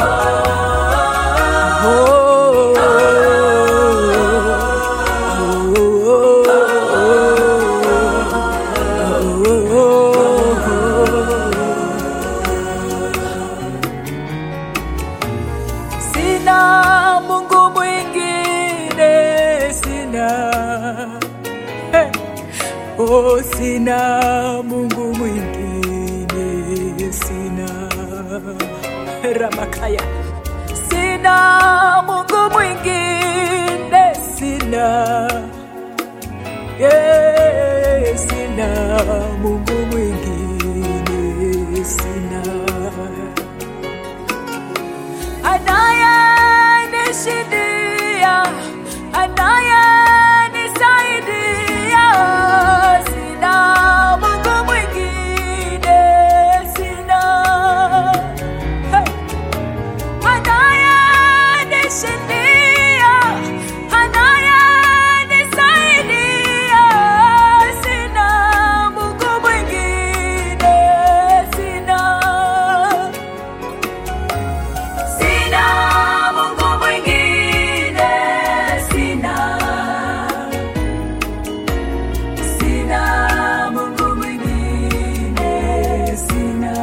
Sina Mungu mwingine, sina Hey. Oh, sina Mungu mwingine, sina Ramakaya, sina Mungu mwingine, sina yeah, sina Mungu mwingine, sina anayenishindia, anayenisaidia. Sina Mungu mwingine, sina hey. Anayenishindia, anayenisaidia. Sina Mungu mwingine, sina Sina Mungu mwingine, sina. Sina Mungu mwingine, sina.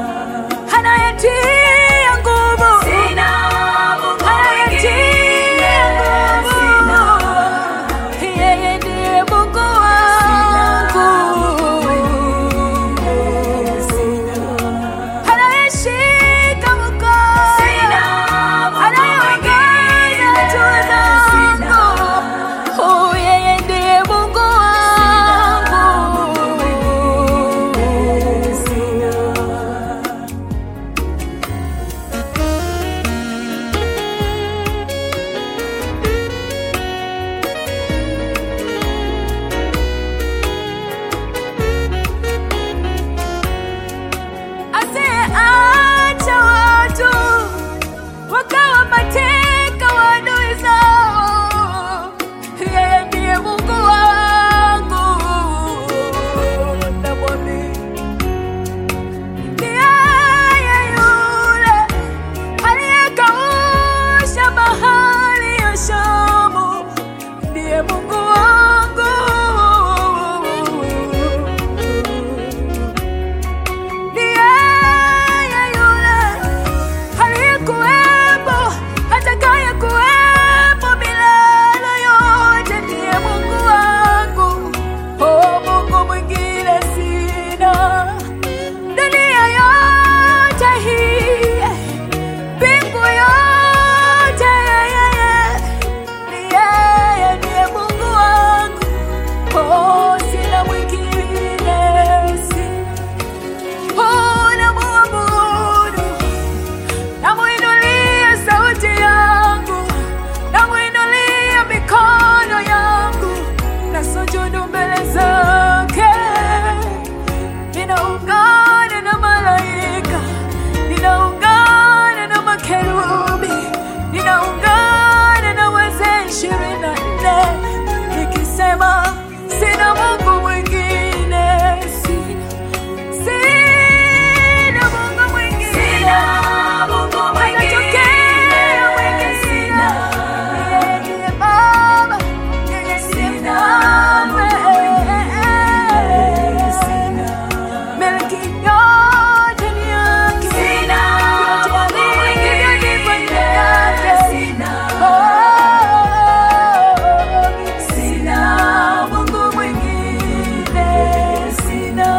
Anayetia nguvu. Sina Mungu Anayetia nguvu. Yeye ndiye Mungu wangu. Anayeshika mkono. Anayeongoza hatua zangu. Oh, yeye ndiye Mungu wangu. Asiyeacha watu wakawa mateka wa adui zao. Yeye ndiye Mungu wangu, namwamini. Ni yeye yule aliyekausha bahari ya Shamu, ndiye Mungu wangu. Ni yeye yule aliyekuwepo, atakaye kuwepo milele yote, ndiye Mungu wangu. Oh, Mungu mwingine sina. Dunia yote hii, mbingu yote, yeye ni yeye, ndiye Mungu wangu. Oh, sina mwingine, sina Oh, namuabudu, namuinulia sauti yangu, namuinulia mikono yangu, nasujudu mbele zake. Ninaungana na malaika, ninaungana na makerubi, ninaungana na wazee ishirini na nne nikisema sina Mungu mwingine, sina Sina Mungu mwingine. Sina Mungu mwingine. Anatokea mwingine. Sina. Yeye ndiye Baba. Yeye ndiye Mfalme. Milki yote ni yake. Vyote alivyo ni kwa yake. Oh. Sina Mungu mwingine. Sina.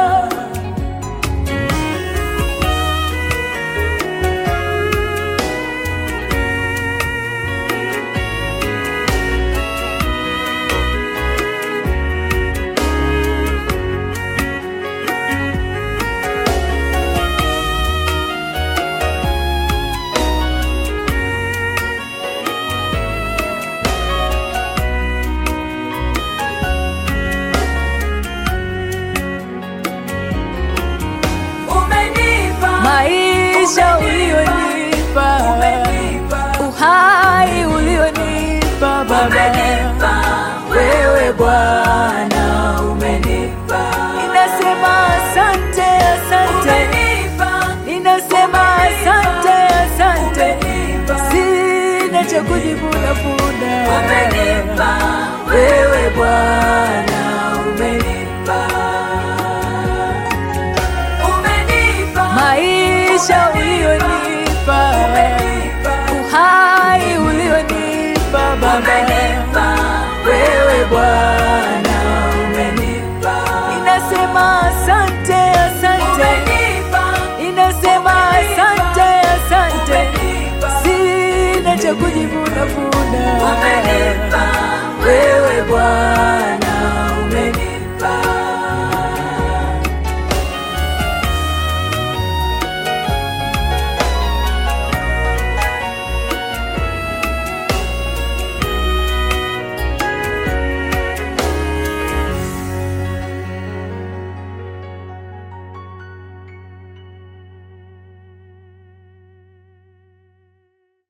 maisha ulionipa, uhai ulionipa Baba, wewe Bwana umenipa. Ninasema asante, asante, ninasema asante, asante. najivuna vuna. Umenipa wewe Bwana, umenipa umenipa maisha ulionipa, uhai ulionipa Baba